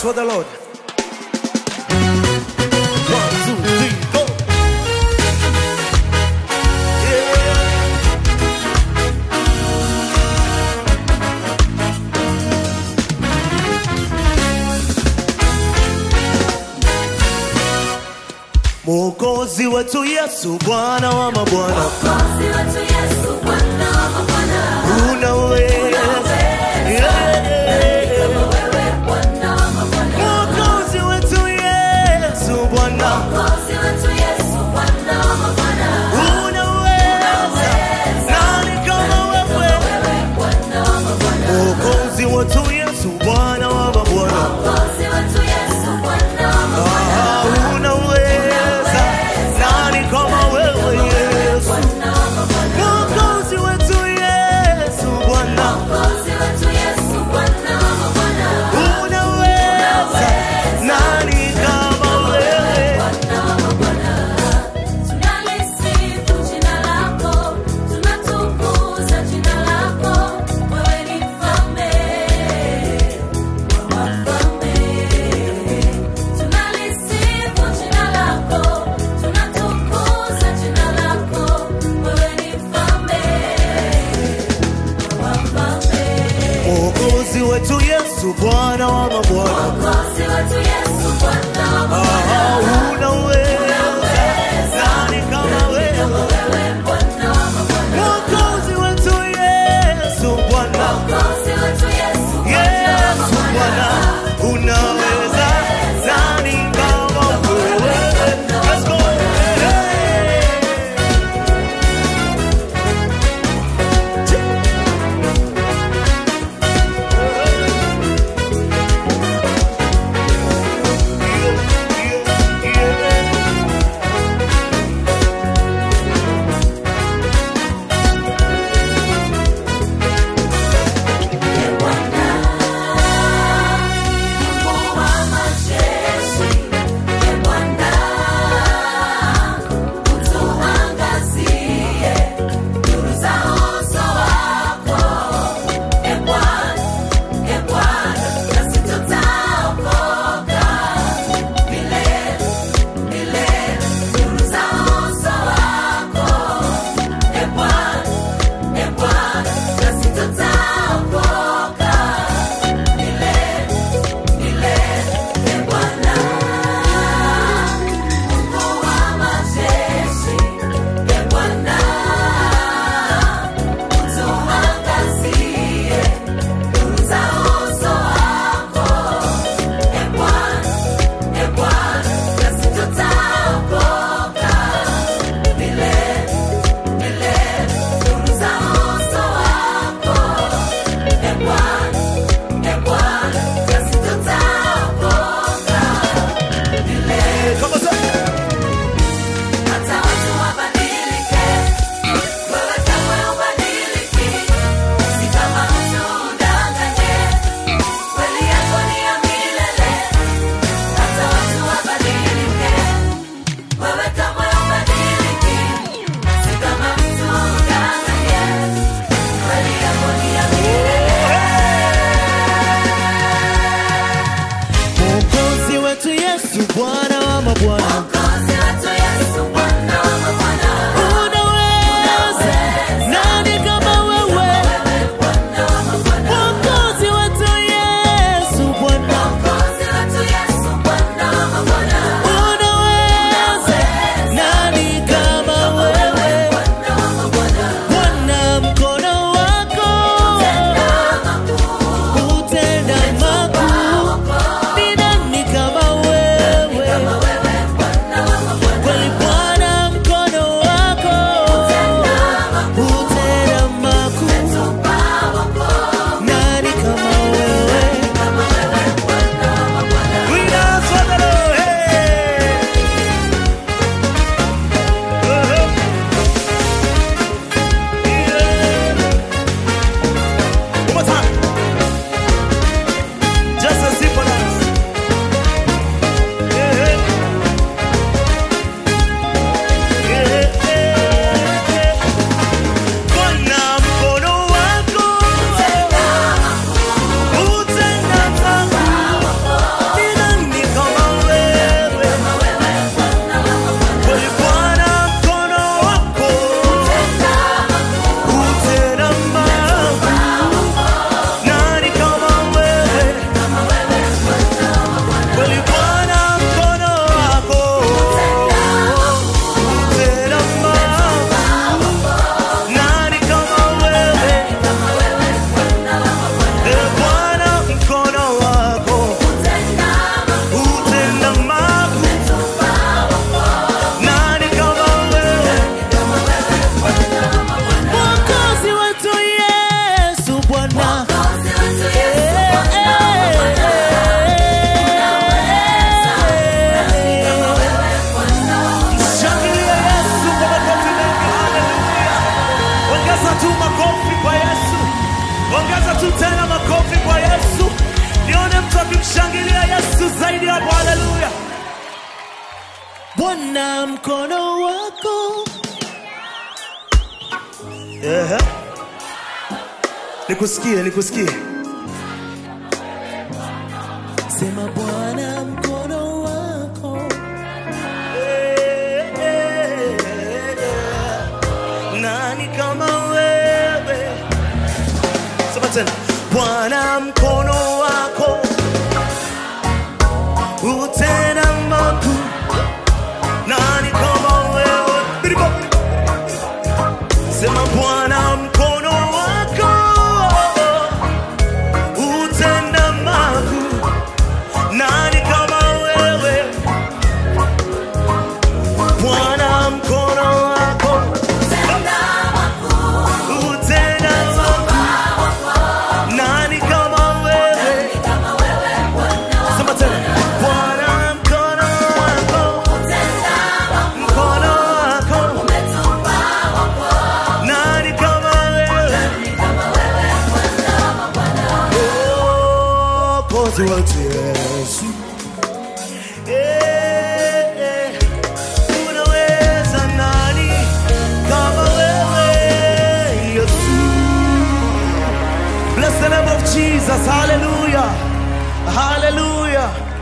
for the Lord. One, two, three, go. Yeah. Mwokozi wetu Yesu, Bwana wa mabwana, Mwokozi wetu Yesu, Bwana wa mabwana. unaweza. Yeah. Wewe Bwana wa mabwana. Mwokozi wetu Yesu, Bwana, Mwokozi wetu Yesu, Bwana wa mabwana. unaweza. Nani kama wewe? Wewe Bwana wa mabwana. Mwokozi wetu Yesu, Bwana wa mabwana, Mwokozi wetu Yesu, Bwana wa mabwana. Ah, unaweza. Nani kama wewe Yesu? Bwana wa mabwana. Mwokozi wetu Yesu, Bwana, Mwokozi wetu Yesu, Bwana wa mabwana. unaweza. Nani kama wewe? Bwana wa mabwana. Tunalisifu jina lako, tunatukuza jina lako. Wewe ni mfalme wa wafalme. Tunalisifu jina lako, tunatukuza jina lako. Wewe ni mfalme wa wafalme. Mwokozi wetu Yesu, Bwana wa mabwana, Mwokozi wetu Yesu, Bwana wa mabwana. Ah, unaweza. Nani kama wewe? Wewe Bwana wa mabwana. Mwokozi wetu Yesu, Bwana, Mwokozi wetu Yesu, Yesu Bwana, unaweza. Nani kama wewe? Let's go. Hey. Yeah, yeah, yeah. Bwana mkono wako. Ehe. Nikusikie, nikusikie. Sema Bwana mkono wako. Eh, eh, eh. Nani kama wewe? Sema tena. Bwana mkono wako utenda makuu. Nani kama wewe? Biribo. Sema Bwana mkono wako utenda makuu. Nani kama wewe? Bwana mkono wako Tenda makuu utenda makuu. Nani kama wewe? kama wewe Bwana Sema tena. Bwana mkono wako, tenda makuu mkono wako. umetupa wokovu Nani kama wewe? kama wewe Bwana wa Bwana Mwokozi wetu Yesu. Eh, eh. Unaweza nani kama wewe Yesu? Bless the name of Jesus. Hallelujah. Hallelujah.